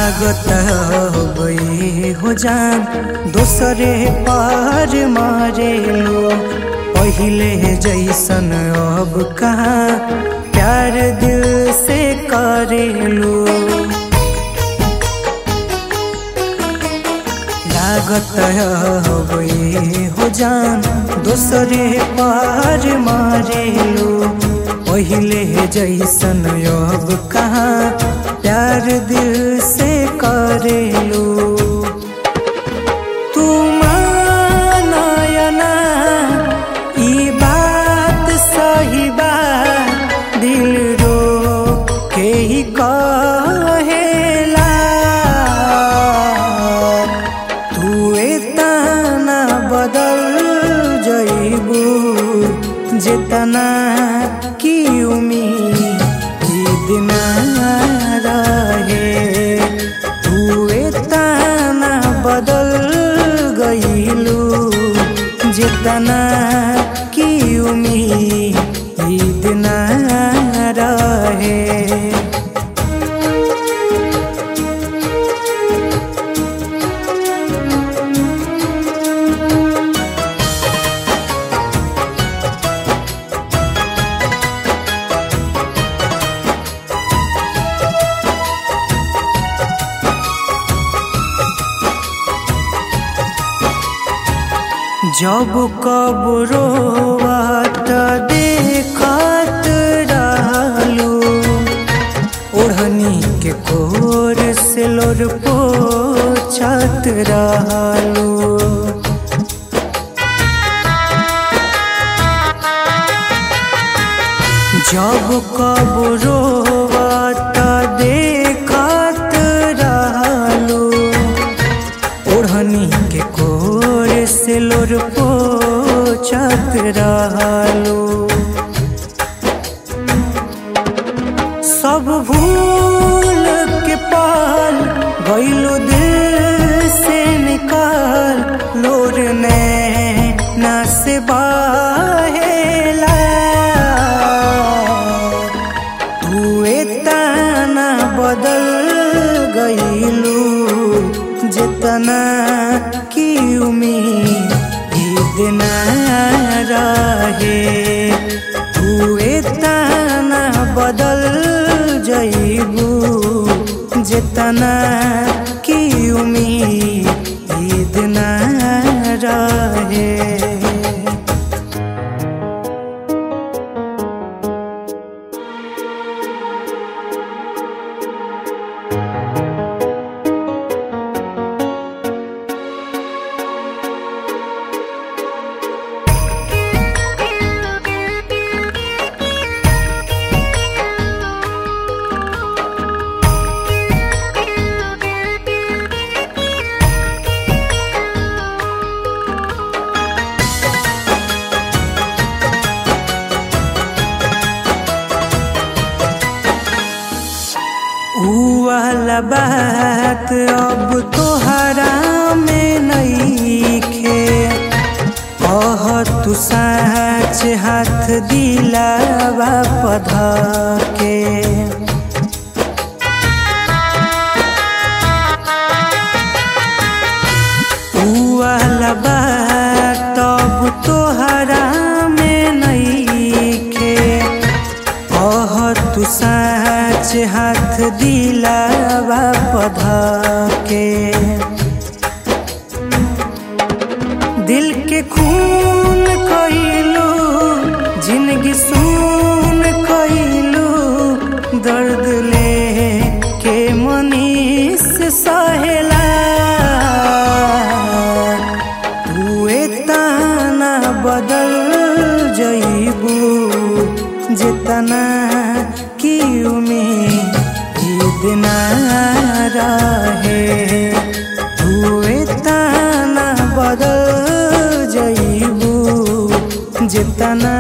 लागत गई हो जान दोसरे पार मारेलो पहिले जैसन अब कहाँ प्यार दिल से करेलो लागत गई हो जान दोसरे पार मारेलो पहिले जैसन अब कहाँ प्यार दिल से करेलो तू मानयना ई बात सही बा दिल रो के ही कहेला तू एतना बदल जइबू जितना की उम्मीद ना रहे तू एतना बदल गइलू जितना की उम्मीद ना रहे जब कब रोवत देखत रहलू ओढ़नी के कोर से लोर पोछत रहलू जब कब रोवत देखत रहलू ओढ़नी के कोर से लोर पोछत रहलू सब भूल के पाल गइलो दिल से निकाल लोर ने ना से बहेला तू एतना बदल गइलू जितना की उम्मीद ना रहे तू एतना बदल जइबू जितना की उम्मीद ना रहे ऊ वाला बात अब तोहरा में नईखे कह तू साच हाथ दिलावा पधा के ऊ वाला बात अब तोहरा में नईखे कह तू साच हाथ दिलावा पधा के दिल के खून कइलू जिंदगी सुन कइलू दर्द ले के मनीष सहेला तू एतना बदल जइबू जितना की उम्मीद ना रहे तू एतना बदल जइबू जितना